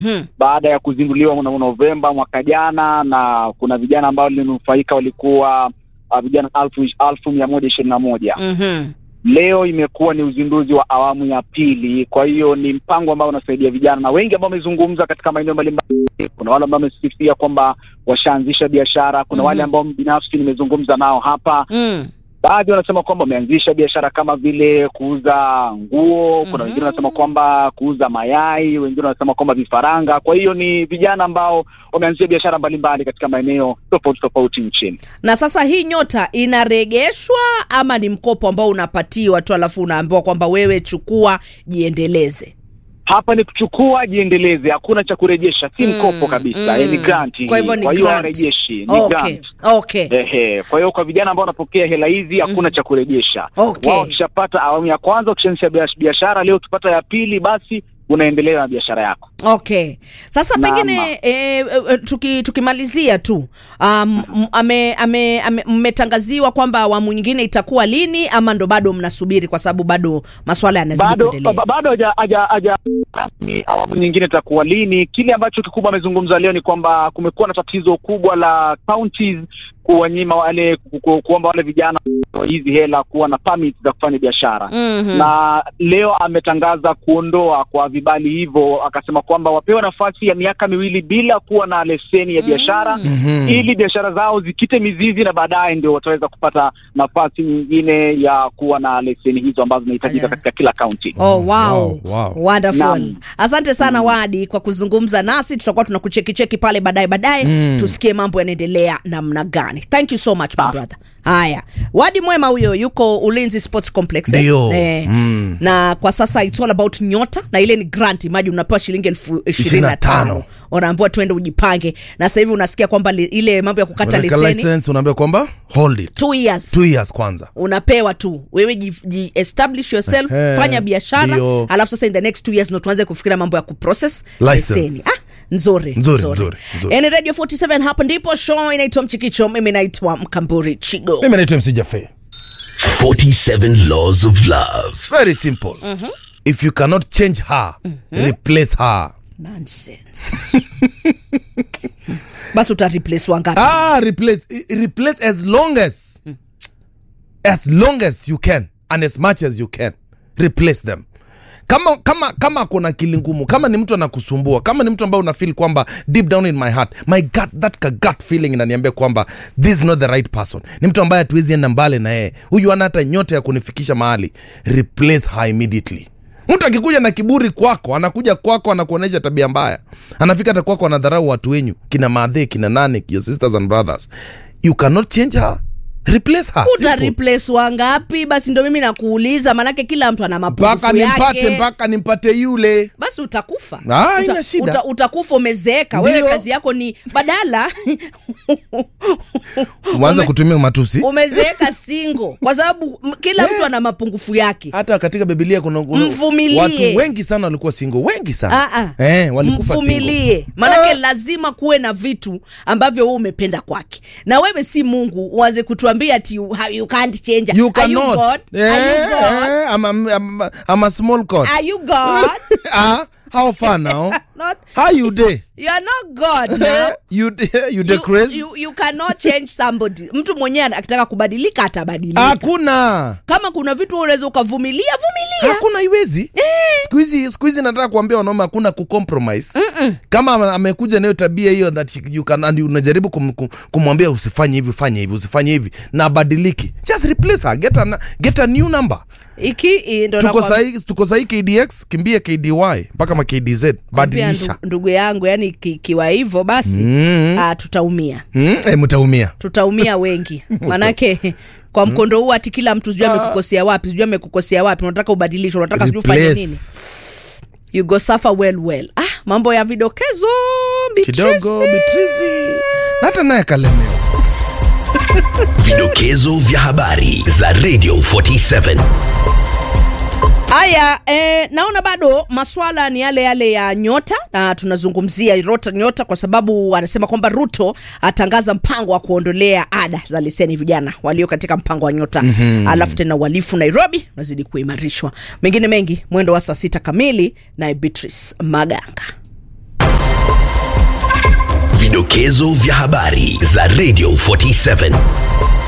Hmm. baada ya kuzinduliwa mnamo Novemba mwaka jana, na kuna vijana ambao walinufaika walikuwa uh, vijana alfu alfu mia moja ishirini na moja. Mhm. Leo imekuwa ni uzinduzi wa awamu ya pili, kwa hiyo ni mpango ambao unasaidia vijana na wengi ambao wamezungumza katika maeneo mbalimbali. Kuna wale ambao wamesifia kwamba washaanzisha biashara, kuna Mhm. wale ambao binafsi nimezungumza nao hapa Mm. baadhi wanasema kwamba wameanzisha biashara kama vile kuuza nguo. Kuna Mhm. wengine wanasema kwamba kuuza mayai, wengine wanasema kwamba vifaranga. Kwa hiyo ni vijana ambao wameanzisha biashara mbalimbali katika maeneo tofauti tofauti nchini. na sasa hii nyota inaregeshwa ama ni mkopo ambao unapatiwa tu alafu unaambiwa kwamba wewe chukua jiendeleze Hapa ni kuchukua jiendeleze, hakuna cha kurejesha, si Mm, mkopo kabisa, mm. eh, ni grant. Kwa hivyo ni hiyo grant. hawarejeshi, ni okay. grant. okay. Ehe, kwa hiyo kwa vijana ambao wanapokea hela hizi hakuna cha kurejesha. Okay. Wao wakishapata awamu ya kwanza, ukishaanzisha biash- biashara, leo ukipata ya pili, basi unaendelea na biashara yako. okay sasa Naam. pengine e, e, tuki, tukimalizia tu um, m- ame, ame, ame, mmetangaziwa kwamba awamu nyingine itakuwa lini ama ndo bado mnasubiri kwa sababu bado maswala yanazidi bado kuendelea ba- bado haja haja haja rasmi awamu nyingine itakuwa lini. Kile ambacho kikubwa amezungumza leo ni kwamba kumekuwa na tatizo kubwa la counties kuwanyima wale ku- ku- kuomba wale vijana hizi hela kuwa na permit za kufanya biashara Mhm. na leo ametangaza kuondoa kwa vibali hivyo, akasema kwamba wapewe nafasi ya miaka miwili bila kuwa na leseni ya biashara Mhm. ili biashara zao zikite mizizi na baadaye ndio wataweza kupata nafasi nyingine ya kuwa na leseni hizo ambazo zinahitajika Aya. katika kila kaunti. Oh, wow. Wow, wow. Wonderful. Naam. Asante sana Wadi kwa kuzungumza nasi, tutakuwa tunakuchekicheki pale baadaye baadaye Mm. tusikie mambo yanaendelea namna gani. Thank you so much my Ah. brother. Haya, Wadi mwema huyo, yuko Ulinzi Sports Complex eh? Ndio. Eh. Mm. na kwa sasa it's all about nyota na ile ni grant imagine unapewa shilingi elfu ishirini na 25. tano unaambiwa twende ujipange na sasa hivi unasikia kwamba li, ile mambo ya kukata Unaweka leseni license unaambia kwamba hold it two years two years kwanza unapewa tu wewe ji, ji establish yourself Ehe, fanya biashara ndio. alafu sasa in the next two years ndo tuanze kufikiria mambo ya kuprocess License. leseni ah, nzuri Nzuri, nzuri, nzuri. Yani radio 47 hapa ndipo show inaitwa mchikicho mimi naitwa mkamburi chigo mimi naitwa mc jafe 47 Laws of Love. very simple if you cannot change her replace her nonsense basi utareplace wangapi ah replace i- replace as long as as long as you can and as much as you can replace them kama kama kama kuna akili ngumu kama ni mtu anakusumbua kama ni mtu ambaye una feel kwamba deep down in my heart my gut that ka gut feeling inaniambia kwamba this is not the right person ni mtu ambaye hatuwezi enda mbali na yeye huyu ana hata nyota ya kunifikisha mahali replace her immediately mtu akikuja na kiburi kwako anakuja kwako anakuonyesha tabia mbaya anafika hata kwako anadharau watu wenyu kina madhe kina nane your sisters and brothers you cannot change her replace her uta Simple. replace wangapi basi ndo mimi nakuuliza manake kila mtu ana mpaka mapungufu nimpate yake mpaka nimpate yule basi utakufa Ah, haina shida. uta, utakufa umezeeka wewe Ndio. kazi yako ni badala umeanza Ume- kutumia matusi umezeeka singo kwa sababu m- kila mtu ana mapungufu yake hata katika bibilia kuna, kuna Mvumilie. watu wengi sana walikuwa singo wengi sana Ah, ah. eh, walikufa singo mvumilie manake lazima kuwe na vitu ambavyo wewe umependa kwake na wewe si mungu uanze kutuambia ati you, how you can't change you Are you cannot God? eh, Are you God? eh, I'm, I'm, I'm, I'm a small court Are you God? ah, how far now Not, how you day you are not God now. you you You, the crazy you, you cannot change somebody mtu mwenyewe akitaka kubadilika atabadilika hakuna kama kuna vitu wewe unaweza ukavumilia vumilia hakuna iwezi siku hizi siku hizi nataka kuambia wanaume hakuna kucompromise kama ame- amekuja nayo tabia hiyo that you can and unajaribu kum, kum, kumwambia usifanye hivi fanye hivi usifanye hivi na abadiliki just replace her get a, get a new number iki i- ndo tuko nakwambia- sahi tuko sahi kdx kimbia kdy mpaka ma kdz Pia badilisha ndu- ndugu yangu yani ki- kiwa hivyo basi Mm. ah, tutaumia mm, eh, mtaumia tutaumia wengi manake kwa mkondo huu ati kila mtu sijui amekukosea wapi sijui amekukosea wapi unataka ubadilishe unataka sijui ufanye Replace. nini you go suffer well well ah, mambo ya vidokezo Beatrice. kidogo bitrizi na hata naye kalemewa Vidokezo vya habari za Radio 47. haya eh, naona bado maswala ni yale yale ya nyota na tunazungumzia rota nyota kwa sababu anasema kwamba ruto atangaza mpango wa kuondolea ada za leseni vijana walio katika mpango wa nyota mm-hmm. alafu tena uhalifu nairobi unazidi kuimarishwa mengine mengi mwendo wa saa sita kamili naye beatrice maganga Vidokezo vya habari za Radio 47